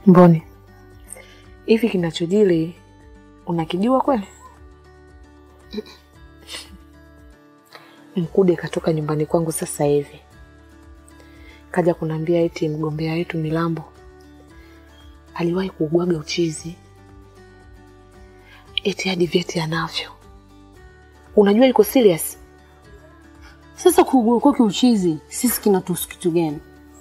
Mboni, hivi kinachojili unakijua kweli? Mkude katoka nyumbani kwangu sasa hivi, kaja kuniambia eti mgombea wetu Milambo aliwahi kuugwaga uchizi, eti hadi vyeti anavyo. Unajua iko serious? Sasa kuugua kwake uchizi sisi kinatuhusu kitu gani?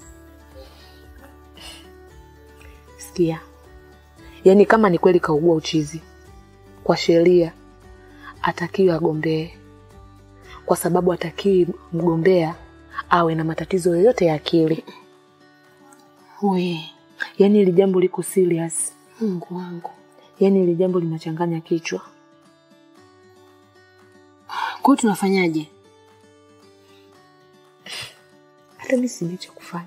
Sikia, yaani kama ni kweli kaugua uchizi, kwa sheria atakiwi agombee, kwa sababu atakiwi mgombea awe na matatizo yoyote ya akili. We Yaani hili jambo liko serious, Mungu wangu, yaani hili jambo linachanganya kichwa. kwa hiyo tunafanyaje? Hata mi sijui cha kufanya,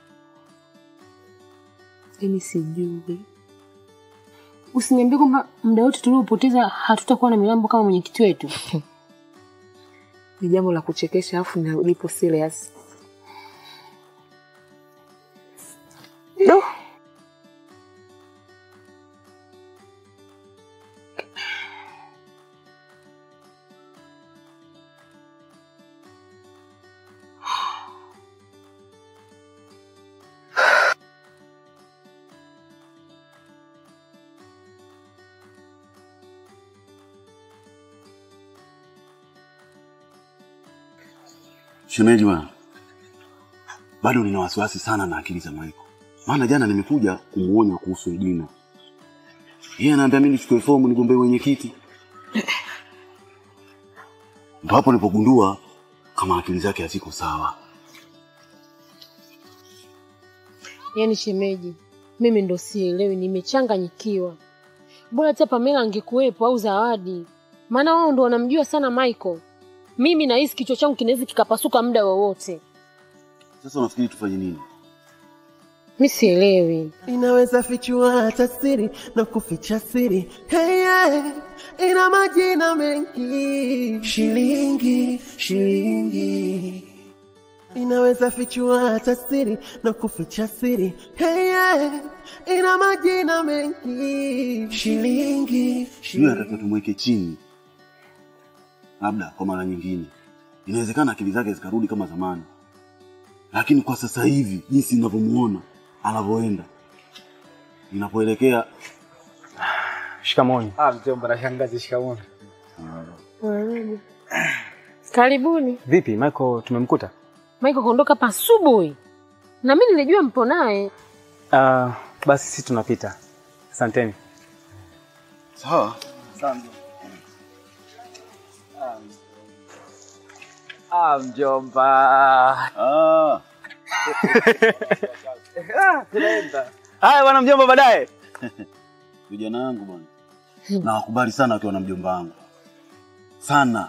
yaani sijui. Usiniambie kwamba muda wote tuliopoteza hatutakuwa na Milambo kama mwenyekiti wetu. Ni jambo la kuchekesha, alafu na lipo serious. Do. Shemeji bwana, bado nina wasiwasi sana na akili za Maiko, maana jana nimekuja kumuonya kuhusu Edina. Yeye anaambia mimi nichukue fomu nigombee wenyekiti, ndo hapo nilipogundua kama akili zake haziko sawa. Yaani shemeji, mimi ndo sielewi, nimechanganyikiwa. Bora hata Pamela angekuwepo au Zawadi, maana wao ndo wanamjua sana Michael. Mimi nahisi kichwa changu kinaweza kikapasuka muda wowote. Sasa unafikiri tufanye nini? Mi sielewi. inaweza fichua hata siri na kuficha siri hey, yeah. ina majina mengi shilingi shilingi inaweza fichua hata siri na kuficha siri hey, yeah. ina majina mengi shilingi Sijui atakiwa tumweke chini, labda kwa mara nyingine. Inawezekana akili zake zikarudi kama zamani, lakini kwa sasa hivi jinsi ninavyomuona anavyoenda, inapoelekea Shikamoni. Ah, mjomba na shangazi, shikamoo. Karibuni. Vipi Michael, tumemkuta? Michael kaondoka hapa asubuhi, na mimi nilijua mpo naye. Uh, basi sisi tunapita. Asanteni. sawa. Ah, mjomba. Ah, Ah, tunaenda. Haya bwana mjomba, baadaye. vijana wangu bwana, nawakubali sana wakiwa na mjomba wangu sana.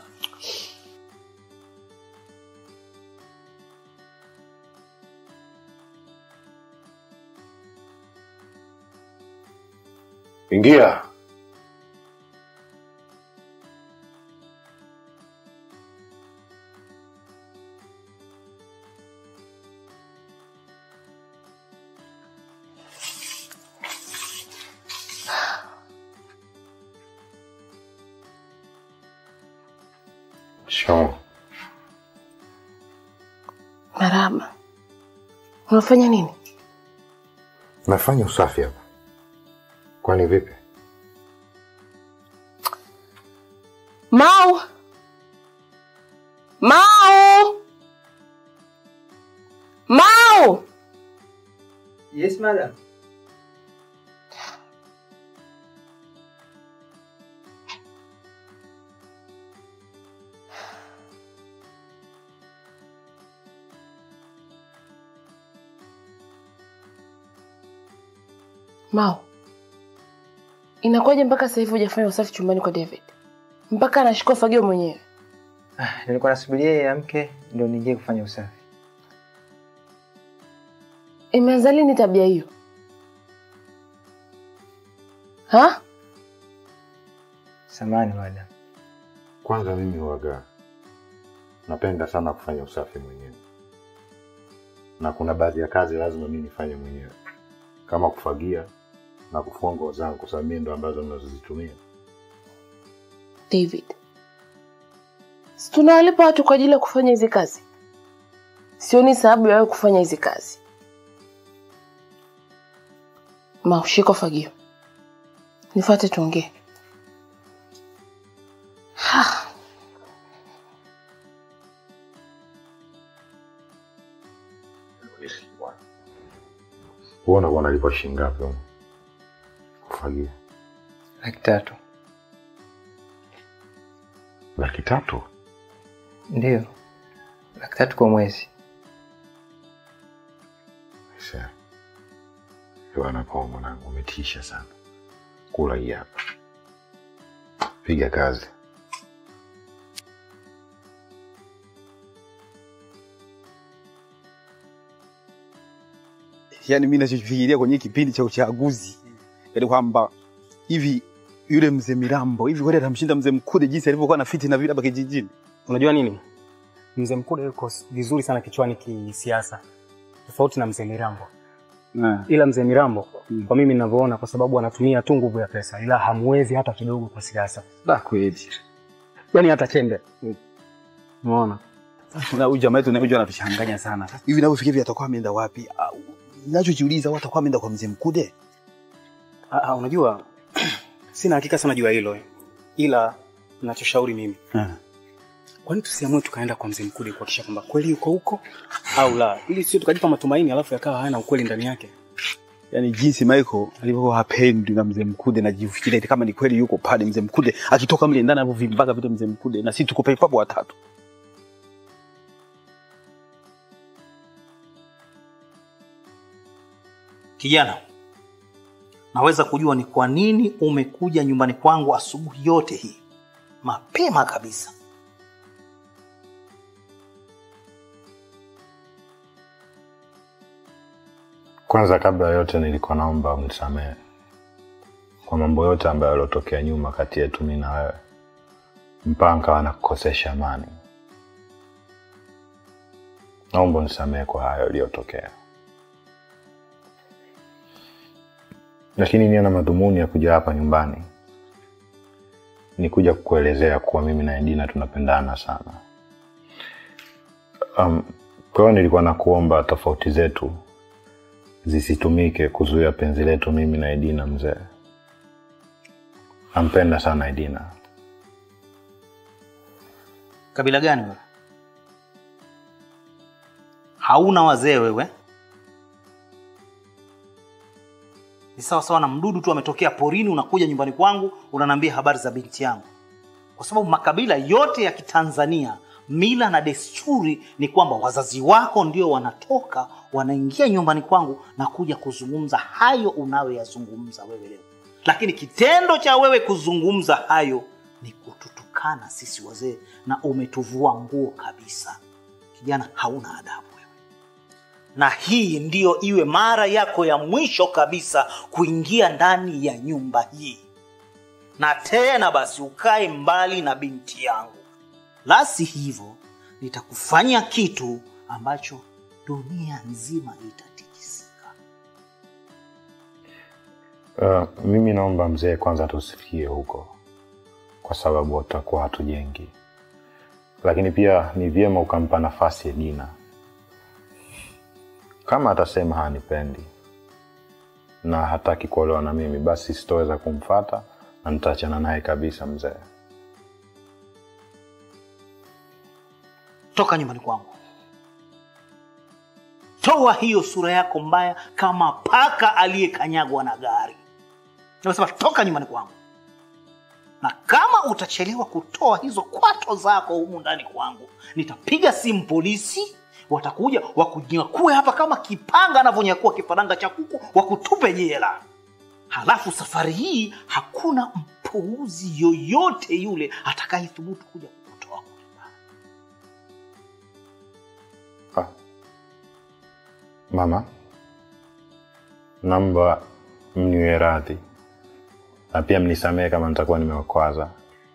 Ingia. Shikamoo. Marahaba. Unafanya nini? Nafanya usafi hapa. Kwani vipi? Mau! Mau! Mau! Yes, madam. Mau, inakuwaje mpaka sasa hivi hujafanya usafi chumbani kwa David? Mpaka anashikwa fagio mwenyewe. Nilikuwa nasubiria yeye amke ndio niingie kufanya usafi. Imeanza lini tabia hiyo? Ha? Samahani madam. Kwanza mimi huwaga napenda sana kufanya usafi mwenyewe, na kuna baadhi ya kazi lazima mimi nifanye mwenyewe. kama kufagia na kufua nguo zangu, kwa sababu mimi ndo ambazo mnazozitumia. David, si tunawalipa watu kwa ajili ya kufanya hizi kazi? Sioni sababu ya wewe kufanya hizi kazi. Ma, ushiko fagio, nifuate tuongee. Ha. Wewe unakuwa unalipwa shilingi ngapi huko? Kufagia laki tatu laki tatu? ndio laki tatu kwa mwezi Aisee. Bwana Paul mwanangu, umetisha sana. Kula hii hapa, piga kazi. yani mi nachofikiria kwenye kipindi cha uchaguzi yani kwamba hivi yule mzee Mirambo hivi kweli atamshinda mzee Mkude jinsi alivyokuwa na fiti na vile hapa kijijini. Unajua nini, mzee Mkude yuko vizuri sana kichwani kisiasa, tofauti na mzee Mirambo. Ila mzee Mirambo Mm. kwa mimi ninavyoona, kwa sababu anatumia tu nguvu ya pesa, ila hamwezi hata kidogo kwa siasa, Da kweli. yani hata chembe. Umeona? Na huyu jamaa yetu na huyu anatuchanganya sana. Hivi navyofikiria hivi atakuwa ameenda wapi? Au, Ninachojiuliza watu atakuwa ameenda kwa mzee Mkude. Ah, ah, unajua sina hakika sana juu ya hilo, ila ninachoshauri mimi, kwani tusiamue tukaenda kwa mzee Mkude kuhakikisha kwamba kweli yuko huko au la, ili sio tukajipa matumaini alafu yakawa hayana ukweli ndani yake. Yaani jinsi Michael alivyokuwa hapendwi na mzee Mkude na jifikiria eti kama ni kweli yuko pale mzee Mkude akitoka mle ndani anavyovimbaga vile mzee Mkude na sisi tuko pale papo watatu. Kijana, naweza kujua ni kwa nini umekuja nyumbani kwangu asubuhi yote hii mapema kabisa? Kwanza kabla ya yote, nilikuwa naomba unisamehe kwa mambo yote ambayo yaliotokea nyuma kati yetu mimi na wewe, mpaka nikawa nakukosesha amani. Naomba unisamehe kwa hayo yaliyotokea, lakini nia na madhumuni ya kuja hapa nyumbani ni kuja kukuelezea kuwa mimi na Edina tunapendana sana. Um, kwa hiyo nilikuwa nakuomba tofauti zetu zisitumike kuzuia penzi letu mimi na Edina. Mzee nampenda sana Edina. Kabila gani wewe? Hauna wazee wewe? Ni sawa sawa na mdudu tu ametokea porini, unakuja nyumbani kwangu unaniambia habari za binti yangu, kwa sababu makabila yote ya Kitanzania mila na desturi ni kwamba wazazi wako ndio wanatoka wanaingia nyumbani kwangu na kuja kuzungumza hayo unayoyazungumza wewe leo, lakini kitendo cha wewe kuzungumza hayo ni kututukana sisi wazee na umetuvua nguo kabisa. Kijana, hauna adabu wewe, na hii ndiyo iwe mara yako ya mwisho kabisa kuingia ndani ya nyumba hii, na tena basi ukae mbali na binti yangu, la si hivyo nitakufanya kitu ambacho dunia nzima itatikisika. Uh, mimi naomba mzee, kwanza tusifikie huko, kwa sababu tutakuwa hatujengi, lakini pia ni vyema ukampa nafasi Edina. Kama atasema hanipendi na hataki kuolewa na mimi, basi sitoweza kumfata na nitaachana naye kabisa. Mzee, Toka nyumbani kwangu, toa hiyo sura yako mbaya kama paka aliyekanyagwa na gari. Nimesema toka nyumbani kwangu, na kama utachelewa kutoa hizo kwato zako humu ndani kwangu, nitapiga simu polisi, watakuja wakunyakue hapa kama kipanga anavyonyakua kifaranga cha kuku, wakutupe jela. Halafu safari hii hakuna mpuuzi yoyote yule atakayethubutu kuja kukutoa kule ndani. mama, naomba mniwe radhi na pia mnisamehe kama nitakuwa nimewakwaza,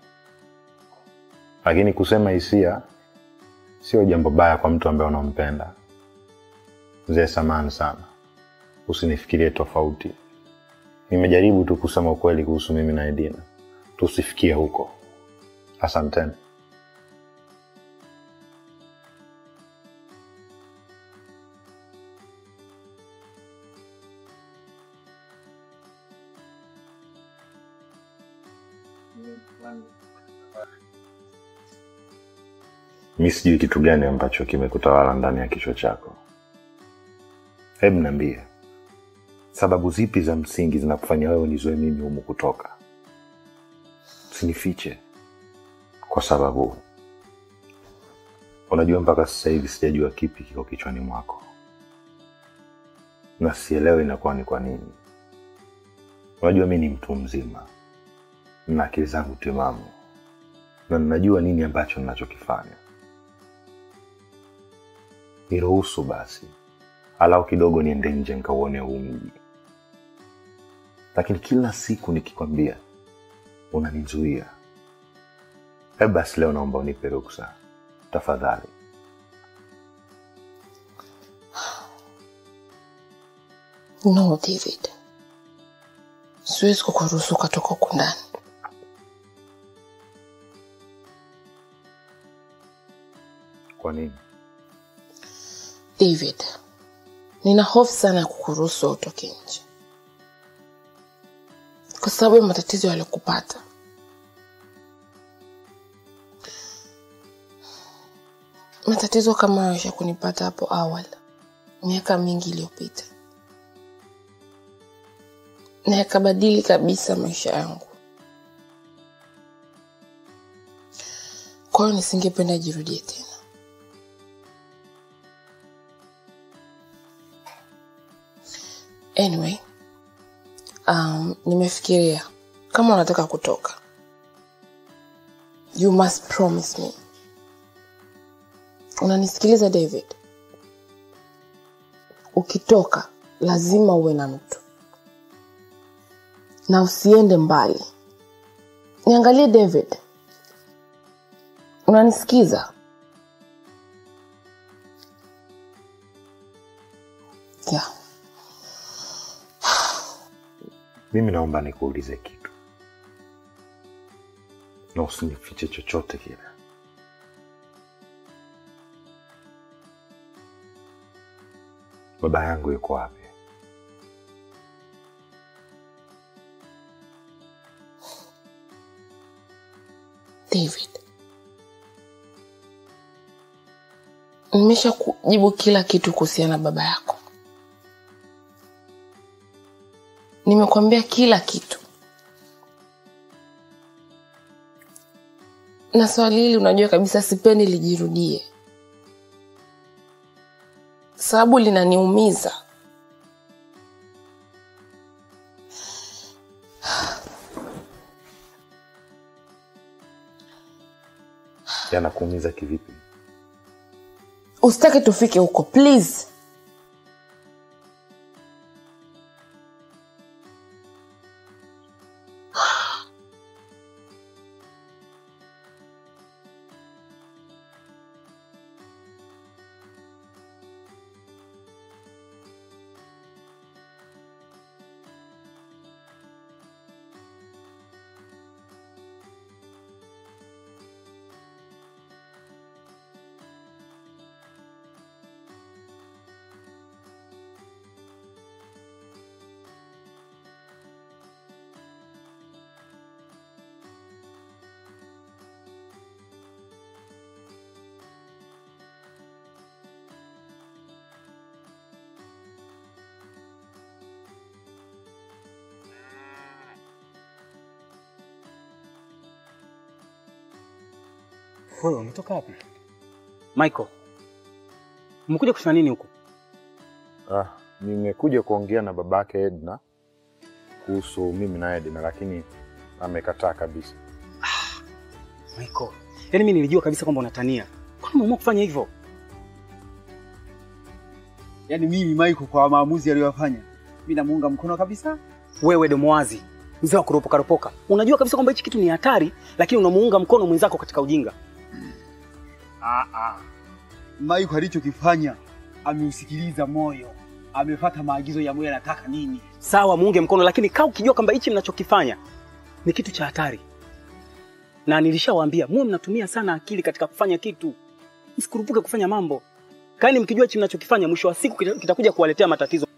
lakini kusema hisia sio jambo baya kwa mtu ambaye unampenda. Mzee, samani sana, usinifikirie tofauti. Nimejaribu tu kusema ukweli kuhusu mimi na Edina, tusifikie huko. Asanteni. Mi sijui kitu gani ambacho kimekutawala ndani ya kichwa chako. Hebu niambie, sababu zipi za msingi zinakufanya wewe unizoe mimi humu kutoka? Usinifiche, kwa sababu unajua mpaka sasa hivi sijajua kipi kiko kichwani mwako, na sielewi inakuwa ni kwa nini. Unajua mi ni mtu mzima na akili zangu timamu, na ninajua nini ambacho ninachokifanya. Niruhusu basi alau kidogo niende nje nikauone huu mji, lakini kila siku nikikwambia unanizuia. Hebu basi leo naomba unipe ruksa tafadhali. No, David, siwezi kukuruhusu ukatoka huku ndani. Kwa nini? David, nina hofu sana ya kukuruhusu utoke nje kwa sababu ya matatizo yaliyokupata. Matatizo kama hayo ya kunipata hapo awali miaka mingi iliyopita, na yakabadili kabisa maisha yangu. Kwa hiyo nisingependa jirudie tena. Anyway, um, nimefikiria kama unataka kutoka, you must promise me. Unanisikiliza David? Ukitoka lazima uwe na mtu na usiende mbali. Niangalie David, unanisikiza? Yeah. Mimi naomba nikuulize kitu, na usinifiche chochote kile. Baba yangu yuko wapi? David, nimesha kujibu kila kitu kuhusiana na baba yako. Nimekwambia kila kitu, na swali hili unajua kabisa sipendi lijirudie, sababu linaniumiza. Yanakuumiza kivipi? Usitaki tufike huko please. Wewe umetoka wapi? Michael. Umekuja kufanya nini huko? Ah, nimekuja kuongea na babake Edna kuhusu mimi na Edna, lakini amekataa kabisa. Michael. Yaani mimi nilijua kabisa kwamba unatania. Kwani umeamua kufanya hivyo? Yaani mimi Michael, kwa maamuzi aliyofanya, mimi namuunga mkono kabisa. Wewe domo wazi, mzee wa kuropoka ropoka. Unajua kabisa kwamba hichi kitu ni hatari, lakini unamuunga mkono mwenzako katika ujinga. Ah, ah. Michael alichokifanya ameusikiliza moyo, amefuata maagizo ya Mungu anataka nini. Sawa, muunge mkono, lakini kaa ukijua kwamba hichi mnachokifanya ni kitu cha hatari, na nilishawaambia muwe mnatumia sana akili katika kufanya kitu, msikurupuke kufanya mambo. Kani mkijua hichi mnachokifanya, mwisho wa siku kita- kitakuja kuwaletea matatizo.